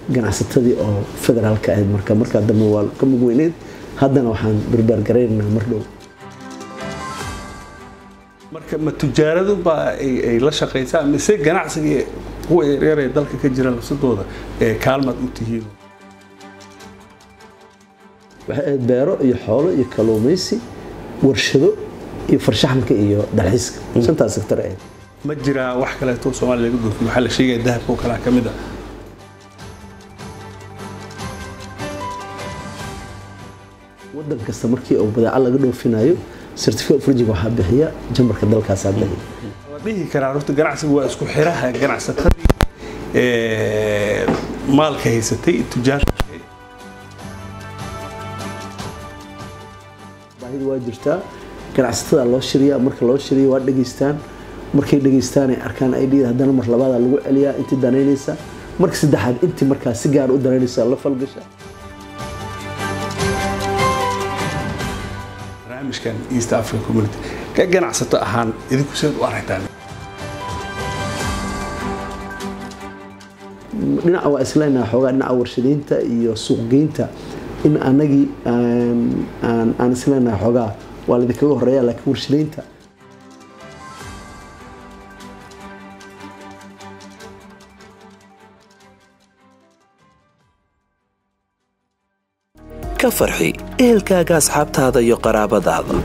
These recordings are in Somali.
ganacsatadii oo federaalka ahayd marka markaa dambe waa ka mug weyneed haddana waxaan barbaargaraynaynaa mar dhow marka ma tujaaradu baa ay la shaqaysaa mise ganacsiga kuwa yaryar ee dalka ka jira lafsadooda ee kaalmaad u tihiin waxay ahayd beero iyo xoolo iyo kalluumaysi warshado iyo farshaxanka iyo dalxiiska shantaas sektor ahayd ma jiraa wax kaleeto soomaaliya laga dhoofiyo waxaa la sheegaya dahabka oo kalea ka mid a wadan kasta markii uu badeeco laga dhoofinayo certificate of origin waxaa bixiya jambarka dalkaasaa bixiya la dhihi karaa horta ganacsiga waa isku xiraha ganacsatadii maalka haysatay tujaarka baahida waa jirtaa ganacsatada loo shiriyaa marka loo shiriyo waa dhegaystaan markay dhegaystaan ay arkaan idhida haddana mar labaada lagu celiyaa intii danaynaysa marka saddexaad intii markaa si gaar u danaynaysa la falgasha barnaamijkan east africa community ka ganacsato ahaan idinku seed u aragtaan dhinaca waa isleenaha xoogaa dhinaca warshadaynta iyo suuqgeynta in anagii aan isleenahay xoogaa waa laidinkaga horeeya laakiin warshadaynta ka farxi ehelkaaga asxaabtaada iyo qaraabadaada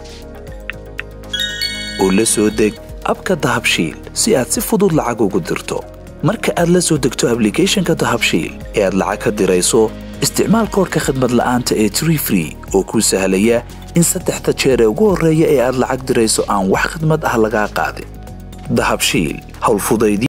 oo la soo deg abka dahabshiil si aad si fudud lacag ugu dirto marka aad la soo degto ablicathonka dahabshiil ee aad lacag ka dirayso isticmaal koorka khadmad la'aanta ee tree free oo kuu sahlaya in saddexda jeer ee ugu horreeya ee aad lacag dirayso aan wax khidmad ah lagaa qaadin dahabshiil howlfudayd